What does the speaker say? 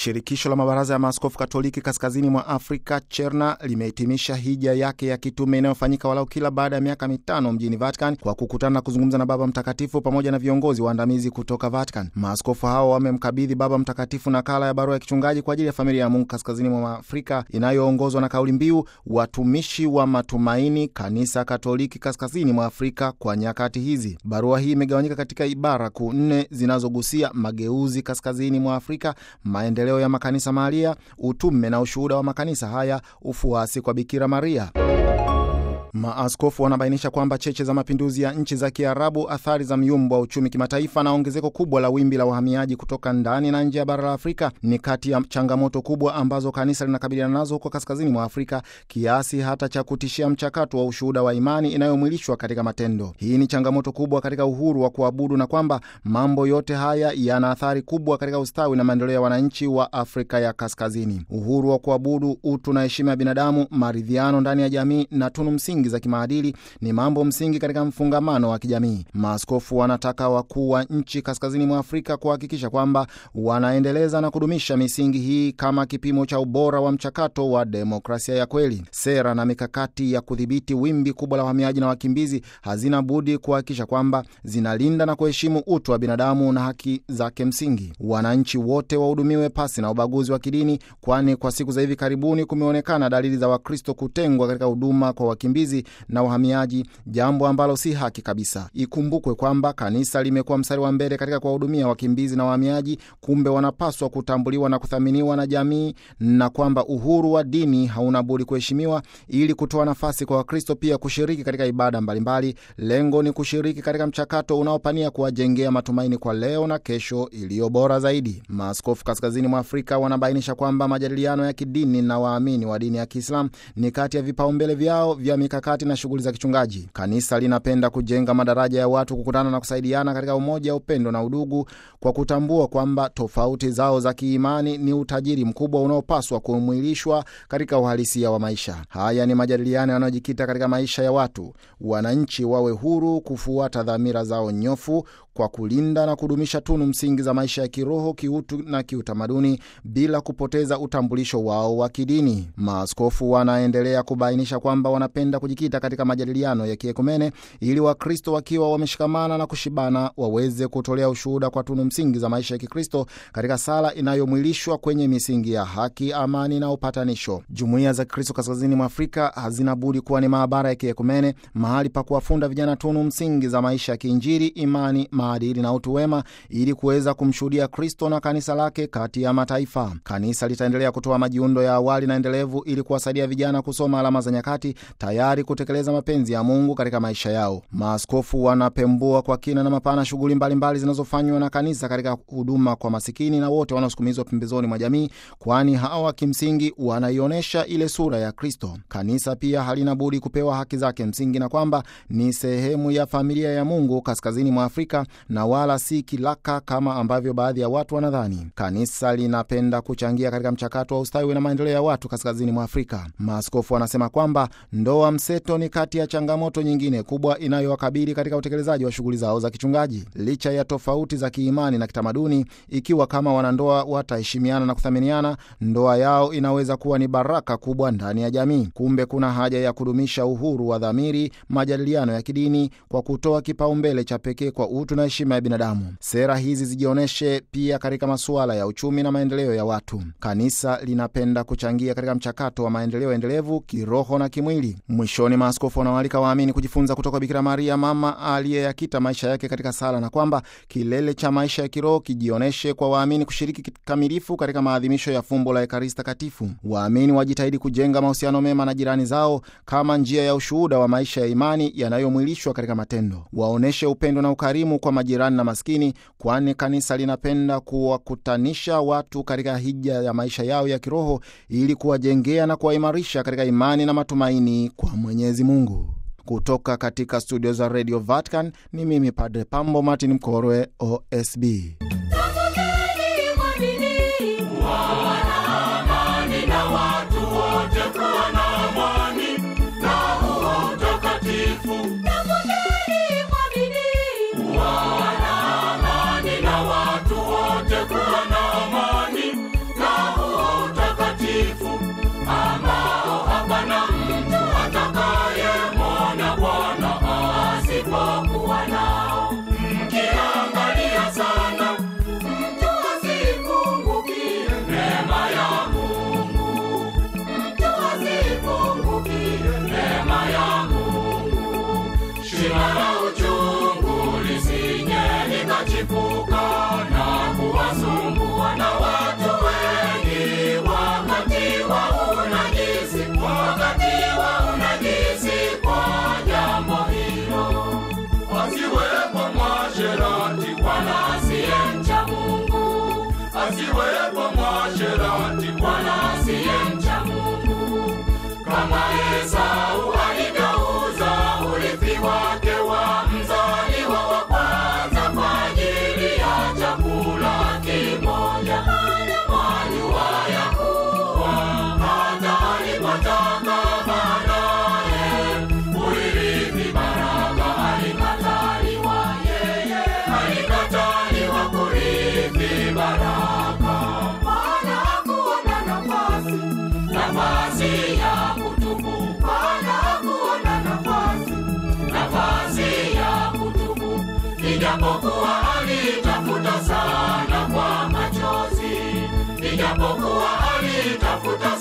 Shirikisho la mabaraza ya maaskofu Katoliki kaskazini mwa Afrika, CHERNA, limehitimisha hija yake ya kitume inayofanyika walau kila baada ya miaka mitano mjini Vatican kwa kukutana na kuzungumza na Baba Mtakatifu pamoja na viongozi waandamizi kutoka Vatican. Maaskofu hao wamemkabidhi Baba Mtakatifu nakala ya barua ya kichungaji kwa ajili ya familia ya Mungu kaskazini mwa Afrika inayoongozwa na kauli mbiu watumishi wa matumaini, kanisa Katoliki kaskazini mwa Afrika kwa nyakati hizi. Barua hii imegawanyika katika ibara kuu nne zinazogusia mageuzi kaskazini mwa Afrika, maendeleo ya makanisa mahalia, utume na ushuhuda wa makanisa haya, ufuasi kwa Bikira Maria. Maaskofu wanabainisha kwamba cheche za mapinduzi ya nchi za Kiarabu, athari za myumbo wa uchumi kimataifa na ongezeko kubwa la wimbi la wahamiaji kutoka ndani na nje ya bara la Afrika ni kati ya changamoto kubwa ambazo kanisa linakabiliana nazo huko kaskazini mwa Afrika, kiasi hata cha kutishia mchakato wa ushuhuda wa imani inayomwilishwa katika matendo. Hii ni changamoto kubwa katika uhuru wa kuabudu na kwamba mambo yote haya yana athari kubwa katika ustawi na maendeleo ya wananchi wa Afrika ya Kaskazini. Uhuru wa kuabudu, utu na heshima ya binadamu, maridhiano ndani ya jamii na tunu msingi za kimaadili ni mambo msingi katika mfungamano wa kijamii. Maaskofu wanataka wakuu wa nchi kaskazini mwa Afrika kuhakikisha kwamba wanaendeleza na kudumisha misingi hii kama kipimo cha ubora wa mchakato wa demokrasia ya kweli. Sera na mikakati ya kudhibiti wimbi kubwa la wahamiaji na wakimbizi hazina budi kuhakikisha kwamba zinalinda na kuheshimu utu wa binadamu na haki zake msingi. Wananchi wote wahudumiwe pasi na ubaguzi wa kidini, kwani kwa siku za hivi karibuni kumeonekana dalili za Wakristo kutengwa katika huduma kwa wakimbizi na wahamiaji, jambo ambalo si haki kabisa. Ikumbukwe kwamba kanisa limekuwa mstari wa mbele katika kuwahudumia wakimbizi na wahamiaji, kumbe wanapaswa kutambuliwa na kuthaminiwa na jamii, na kwamba uhuru wa dini hauna budi kuheshimiwa ili kutoa nafasi kwa Wakristo pia kushiriki katika ibada mbalimbali. Lengo ni kushiriki katika mchakato unaopania kuwajengea matumaini kwa leo na kesho iliyo bora zaidi. Maaskofu kaskazini mwa Afrika wanabainisha kwamba majadiliano ya kidini na waamini wa dini ya Kiislamu ni kati ya vipaumbele vyao vya mikakati na shughuli za kichungaji. Kanisa linapenda kujenga madaraja ya watu kukutana na kusaidiana katika umoja, upendo na udugu, kwa kutambua kwamba tofauti zao za kiimani ni utajiri mkubwa unaopaswa kumwilishwa katika uhalisia wa maisha. Haya ni majadiliano yanayojikita katika maisha ya watu. Wananchi wawe huru kufuata dhamira zao nyofu kwa kulinda na kudumisha tunu msingi za maisha ya kiroho, kiutu na kiutamaduni bila kupoteza utambulisho wao wa kidini. Maaskofu wanaendelea kubainisha kwamba wanapenda kujikita katika majadiliano ya kiekumene ili Wakristo wakiwa wameshikamana na kushibana waweze kutolea ushuhuda kwa tunu msingi za maisha ya Kikristo katika sala inayomwilishwa kwenye misingi ya haki, amani na upatanisho. Jumuiya za Kikristo kaskazini mwa Afrika hazina budi kuwa ni maabara ya kiekumene, mahali pa kuwafunda vijana tunu msingi za maisha ya kiinjili, imani maadili na utu wema ili kuweza kumshuhudia Kristo na kanisa lake kati ya mataifa. Kanisa litaendelea kutoa majiundo ya awali na endelevu ili kuwasaidia vijana kusoma alama za nyakati, tayari kutekeleza mapenzi ya Mungu katika maisha yao. Maaskofu wanapembua kwa kina na mapana shughuli mbalimbali zinazofanywa na kanisa katika huduma kwa masikini na wote wanaosukumizwa pembezoni mwa jamii, kwani hawa kimsingi wanaionyesha ile sura ya Kristo. Kanisa pia halina budi kupewa haki zake msingi na kwamba ni sehemu ya familia ya Mungu kaskazini mwa Afrika na wala si kilaka kama ambavyo baadhi ya watu wanadhani. Kanisa linapenda kuchangia katika mchakato wa ustawi na maendeleo ya watu kaskazini mwa Afrika. Maaskofu wanasema kwamba ndoa mseto ni kati ya changamoto nyingine kubwa inayowakabili katika utekelezaji wa shughuli zao za kichungaji. Licha ya tofauti za kiimani na kitamaduni, ikiwa kama wanandoa wataheshimiana na kuthaminiana, ndoa yao inaweza kuwa ni baraka kubwa ndani ya jamii. Kumbe kuna haja ya kudumisha uhuru wa dhamiri, majadiliano ya kidini kwa kutoa kipaumbele cha pekee kwa utu na heshima ya binadamu. Sera hizi zijionyeshe pia katika masuala ya uchumi na maendeleo ya watu. Kanisa linapenda kuchangia katika mchakato wa maendeleo endelevu kiroho na kimwili. Mwishoni, maaskofu wanawaalika waamini kujifunza kutoka Bikira Maria, mama aliyeyakita maisha yake katika sala, na kwamba kilele cha maisha ya kiroho kijionyeshe kwa waamini kushiriki kikamilifu katika maadhimisho ya fumbo la Ekaristi Takatifu. Waamini wajitahidi kujenga mahusiano mema na jirani zao kama njia ya ushuhuda wa maisha ya imani yanayomwilishwa katika matendo. Waonyeshe upendo na ukarimu kwa majirani na maskini, kwani kanisa linapenda kuwakutanisha watu katika hija ya maisha yao ya kiroho ili kuwajengea na kuwaimarisha katika imani na matumaini kwa Mwenyezi Mungu. Kutoka katika studio za Radio Vatican ni mimi Padre Pambo Martin Mkorwe, OSB. Amani na watu wote kuwa na amani na kuchipuka na kuwasumbua na watu wengi wakati wa unajisi, wakati wa unajisi kwa jambo hilo. Asiwepo mwasherati wala asiyemcha Mungu, asiwepo mwasherati wala asiyemcha Mungu, kama Esau alivyouza urithi wake wa mzaliwa wa kwanza kwa ajili ya chakula kimoja. Mwajua ya kuwa hata alipotaka baadaye kuirithi baraka, alikataliwa yeye, alikataliwa kurithi baraka. Bwana hakuona nafasi, nafasi ya kutubu. Bwana hakuona nafasi, nafasi ya kutubu, ijapokuwa alitafuta sana kwa machozi, ijapokuwa alitafuta